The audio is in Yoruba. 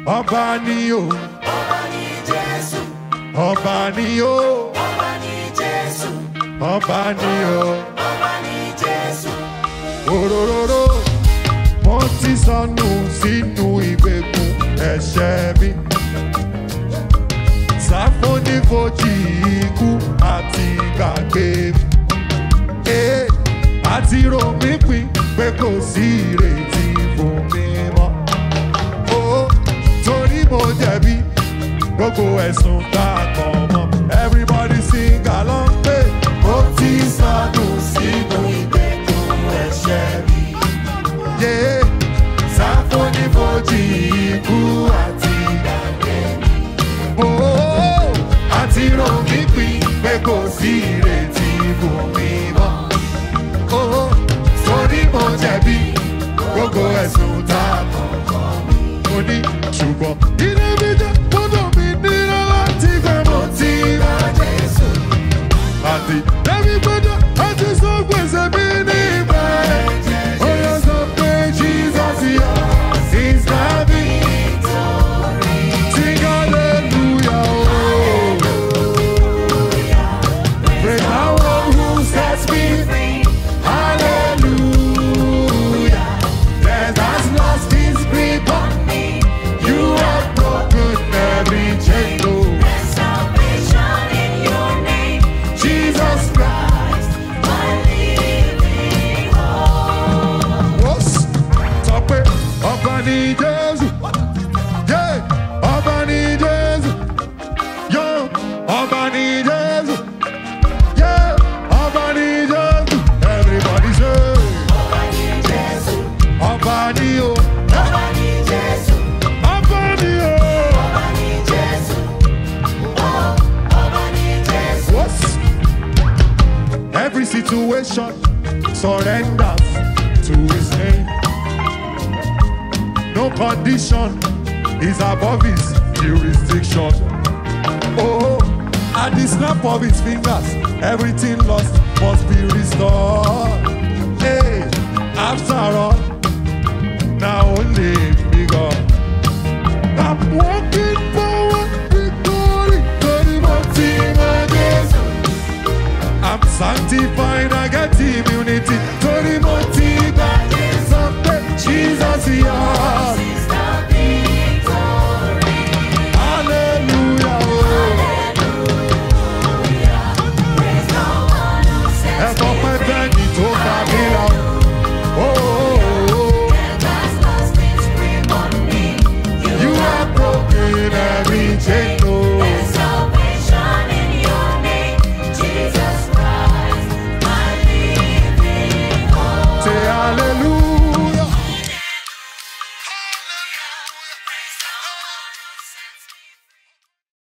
ọba ni o ọba ní Jésù, ọba ni o ọba ní Jésù, ọba ni o ọba ní Jésù. òróróró mo ti sọnù sínú ìgbèkùn ẹ̀ṣẹ̀ mi sáfónífojì ikú àti gbàgbé mi ee àti rò mí pin pé kò sí ìrètí fún mi mọ́ ó torí mo jẹ̀bi gbogbo ẹ̀sùn tá a kàn mọ́ everybody sing along pé mo ti sọnù sínú ìgbèkùn ẹ̀ṣẹ̀ mi yé sáfónífojì ikú àti gbàgbé mi ó àti rò mí pin pé kò sí ìrètí fún mi mọ́ ó torí mo jẹ̀bi gbogbo ẹ̀sùn tá a kàn mo ní ṣùgbọ́n ilé mi jẹ́ gbọ́dọ̀ mi nílò láti fẹ́ mo ti rà Jésù àti lẹ́mi gbọ́dọ̀ àti sọ gbèsè mi ní ìgbà ẹ̀ ó yọ sọ pé Jesus yọ is my victory sing hallelujah oh. Praise the one who sets me free. Hallelujah. Death has lost its grip on me. You have broken every chain. Oh, There's salvation in your name, Jesus Christ. Christ, my living hope. What's sọ pé ọba ni Jésù. Yeah, ọba ni Jésù. Yo, ọba ni Jésù. Yeah, ọba ni Jésù. Everybody say, Ọba ní Jésù, ọba ni o. ọba ní Jésù, Ọba ni o. ọba ní Jésù, oh, ọba ní Jésù. What? Every situation surrenders to his name. No condition is above his jurisdiction. Oh, at the snap of his fingers, everything lost must be restored. Hey, after all, now only me God. I'm walking forward, victory, glory, my Jesus. I'm sanctified, I get immunity. Glory, my Someday, Jesus, yours. Is the victory. Hallelujah. oh. Praise the one who sets Help of my me free. bend, it over me now. Oh, oh, oh. Death has lost its grip on me. You have broken every chain.